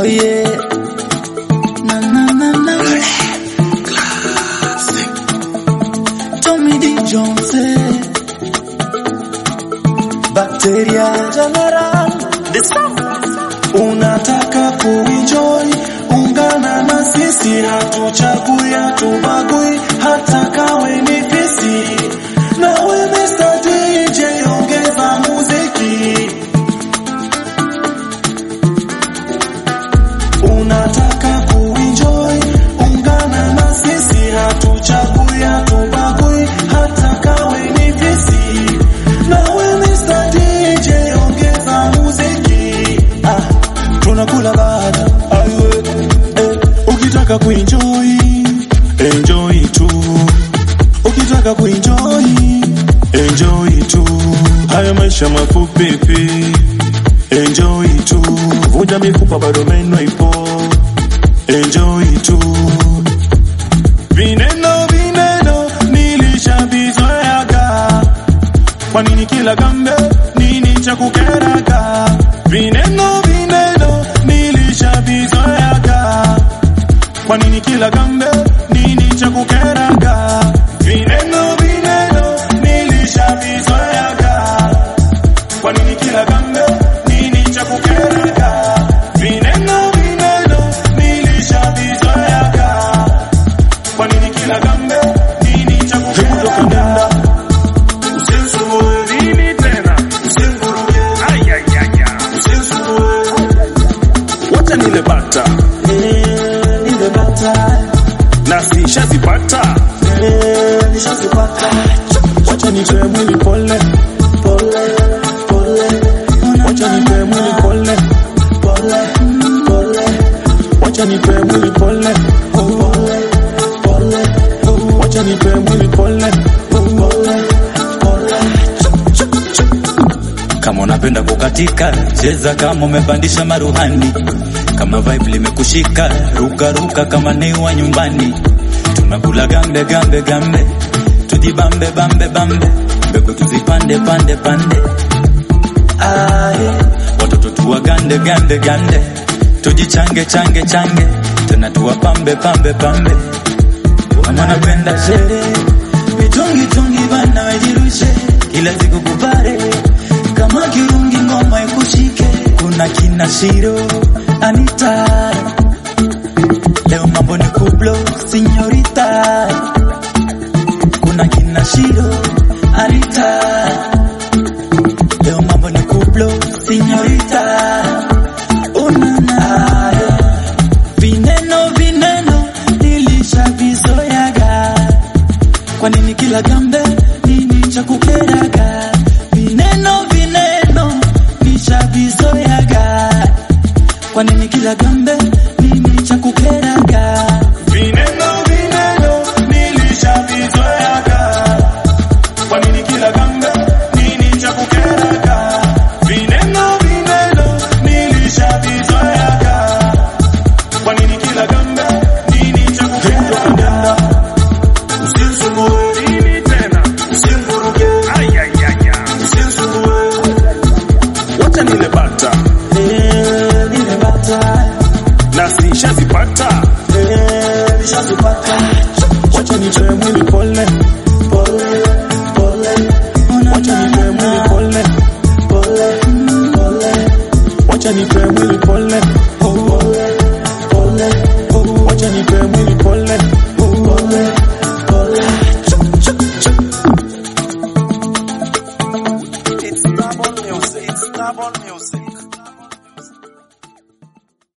Oh yeah. Na na na na. Tommy D Jones. Bacteria General. The sound. Unataka kuenjoy, ungana na sisi, hatuchagui hatubagui, hata kawe ni pisi. Nawe Mr. DJ ongeza muziki. Unataka kuenjoy, ungana na sisi, hatuchagui hatubagui, hata kawe ni pisi. Nawe Mr. DJ ongeza muziki. Ah, tunakula baada aiwe eh, ukitaka kuenjoy enjoy tu ukitaka kuenjoy enjoy tu haya maisha mafupi pi enjoy tu vunja mifupa bado meno ipo enjoy tu vineno vineno nilishavizoeaga kwa nini kila gambe nini cha kukeraga vineno vineno nilishavizoeaga kwa nini kila gambe nini cha kukeraga vineno vineno nilishavizoeaga kwa nini kila gambe nini cha kukeraga vineno vineno nilishavizoeaga kwa nini kila gambe nini cha kukeraga Usinisumbue nini tena? Usinivuruge. Ay, ay, ay, ay. Usinisumbue. Wacha nile bata Nile bata, na sishazipata, eh, nishazipata. wacha nitoe mwili pole, Pole, pole, wacha nitoe mwili pole, pole, pole, wacha nitoe mwili pole, pole, pole, wacha nitoe mwili pole. pole, pole. Kama unapenda kukatika, cheza kama umepandisha maruhani. Kama vibe limekushika, ruka ruka kama ni wa nyumbani. Tunakula gambe gambe gambe, tujibambe bambe bambe, mbegu tuzipande pande pande. Aye, watoto tuwagande gande gande, tujichange change change, tena tuwapambe pambe pambe. Wanapenda sherehe, mitungi tungi bana wajirushe, kila siku kupare kama kirungi ngoma ikushike. Kuna kina Shiro, Anita, leo mambo ni kublo, sinyorita. Kuna kina Shiro, Anita, leo mambo ni kublo, sinyorita. Unana, vineno vineno nilishavizoeaga kwa nini kila gambe nini cha kukeraga vineno vineno nishavizoeaga kwa nini kila gambe nini cha kukeraga Vineno vineno nilishavizoeaga, kwa nini kila gambe nini cha kukeraga? Vineno vineno nilishavizoeaga, kwa nini kila gambe nini cha kukeraga? Usinisumbue nini tena? Usinivuruge. Ay, ay, ay, ay. Usinisumbue. Wacha nile bata Eh, nile bata, na sishazipata, eh, nishazipata. wacha nitoe mwili pole, Pole, pole, wacha nitoe mwili pole, pole, pole, wacha nitoe mwili pole, pole, pole, wacha nitoe mwili pole. pole, pole. It's Stubborn Music. It's Stubborn Music.